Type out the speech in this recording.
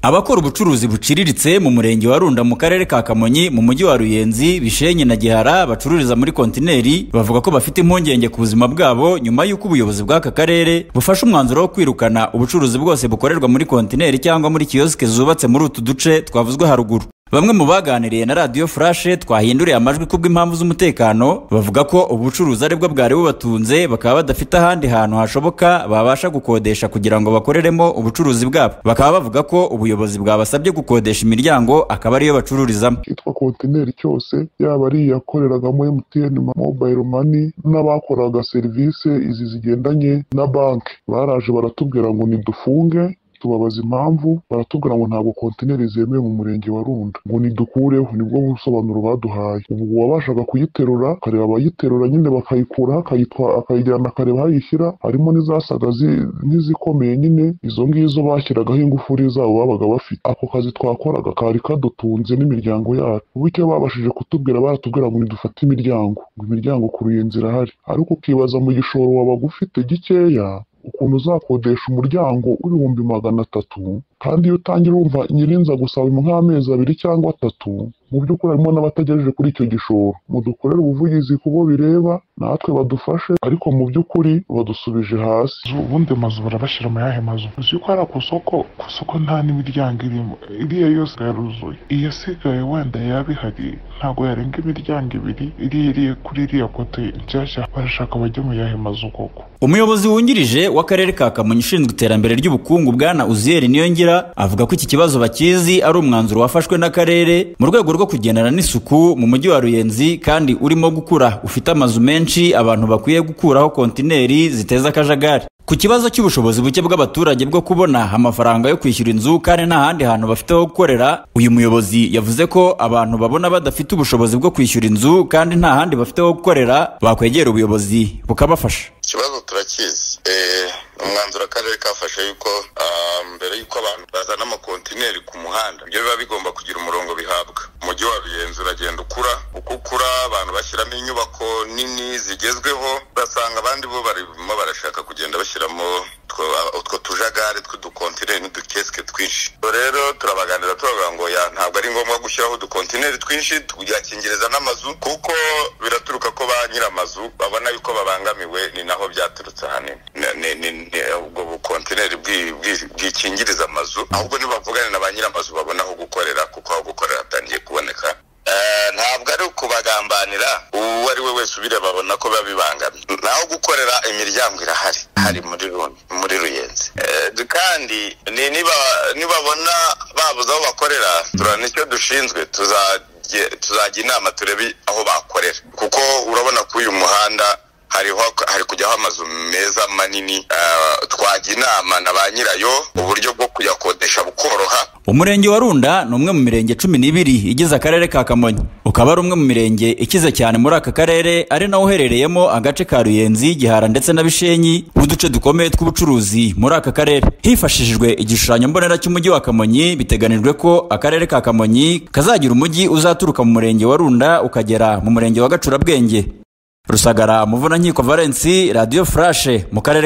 abakora ubucuruzi buciriritse mu murenge wa runda mu karere ka kamonyi mu mujyi wa ruyenzi bishenyi na gihara bacururiza muri kontineri bavuga ko bafite impungenge ku buzima bwabo nyuma y'uko ubuyobozi bw'aka karere bufashe umwanzuro wo kwirukana ubucuruzi bwose bukorerwa muri kontineri cyangwa muri kiyosike zubatse muri utu duce twavuzwe haruguru bamwe mu baganiriye na radiyo furashe twahinduriye amajwi kubw'impamvu z'umutekano bavuga ko ubucuruzi ari bwo bwari bubatunze bakaba badafite ahandi hantu hashoboka babasha gukodesha kugira ngo bakoreremo ubucuruzi bwabo bakaba bavuga ko ubuyobozi bwabasabye gukodesha imiryango akaba ariyo bacururizamo cyitwa kontineri cyose yaba ari iyakoreragamo emutiyeni mobayiro mani n'abakoraga serivisi izi zigendanye na banki baraje baratubwira ngo nidufunge tubabaza impamvu baratubwira ngo ntabwo kontineri zemewe mu murenge wa runda ngo nidukureho nibwo busobanuro baduhaye ubu uwabashaga kuyiterura akareba abayiterura nyine bakayikuraho akayijyana akareba aho ayishyira harimo n'izasaga nk'izikomeye nyine izo ngizo bashyiragaho ingufuri zabo babaga bafite ako kazi twakoraga kari kadutunze n'imiryango yacu ubu icyo babashije kutubwira baratubwira ngo nidufate imiryango ngo imiryango ku ruyenzi irahari ariko ukibaza mu gishoro wabaga ufite gikeya ukuntu uzakodesha umuryango w'ibihumbi magana atatu kandi iyo utangira wumva nyirinza gusaba nk'amezi abiri cyangwa atatu mu by'ukuri harimo n'abategereje kuri icyo gishoro mudukorere ubuvugizi ku bo bireba natwe badufashe ariko mu by'ukuri badusubije hasi ubundi amazu barabashyira mu yahe mazu uzi ko hariya ku soko ku soko nta n'imiryango irimo iriya yose yaruzuye iyasigaye wenda yaba ihari ntabwo yarenga imiryango ibiri iriya iri kuri iriya kote nshyashya barashaka bajya mu yahe mazu koko umuyobozi wungirije w'akarere ka kamonyi ushinzwe iterambere ry'ubukungu bwana uziyeri niyongira avuga ko iki kibazo bakizi ari umwanzuro wafashwe n'akarere mu rwego rwo kugendana n'isuku mu mujyi wa ruyenzi kandi urimo gukura ufite amazu menshi abantu bakwiye gukuraho kontineri ziteza akajagari ku kibazo cy'ubushobozi buke bw'abaturage bwo kubona amafaranga yo kwishyura inzu kandi nta handi hantu bafite ho gukorera uyu muyobozi yavuze ko abantu babona badafite ubushobozi bwo kwishyura inzu kandi nta handi bafite ho gukorera bakwegera ubuyobozi bukabafasha ikibazo turakizi umwanzuro akarere kafashe yuko mbere y'uko abantu bazana amakontineri ku muhanda ibyo biba bigomba kugira umurongo bihabwa umujyi wa ruyenzi uragenda ukura uko ukura abantu bashyiramo inyubako nini zigezweho urasanga abandi bo barimo barashaka kugenda bashyiramo utwo tujagare tw'udukontineri n'udukesike twinshi rero turabaganira turavuga ngo ya ntabwo ari ngombwa gushyiraho udukontineri twinshi tubyakingiriza n'amazu kuko biraturuka ko ba nyir'amazu babona yuko babangamiwe ni naho byaturutse ahanini ubwo bukontineri bwikingiriza amazu ahubwo nibavugane na ba nyir'amazu babona aho gukorera kuko aho gukorera hatangiye kuboneka ntabwo ari ukubagambanira uwo ari we wese ubireba abona ko biba bibangamye naho gukorera imiryango irahari hari muri muri ruyenzi kandi nibabona babuze aho bakorera turana icyo dushinzwe tuzajya inama turebe aho bakorera kuko urabona ko uyu muhanda hari kujyaho amazu meza manini twajya inama na ba nyirayo uburyo bwo kuyakodesha bukoroha umurenge wa runda ni umwe mu mirenge cumi n'ibiri igize akarere ka kamonyi ukaba ari umwe mu mirenge ikize cyane muri aka karere ari nawo uherereyemo agace ka ruyenzi gihara ndetse na bishenyi n'uduce dukomeye tw'ubucuruzi muri aka karere hifashishijwe igishushanyo mbonera cy'umujyi wa kamonyi biteganijwe ko akarere ka kamonyi kazagira umujyi uzaturuka mu murenge wa runda ukagera mu murenge wa gacurabwenge rusagara muvunanyiko valensi radiyo furashe mu karere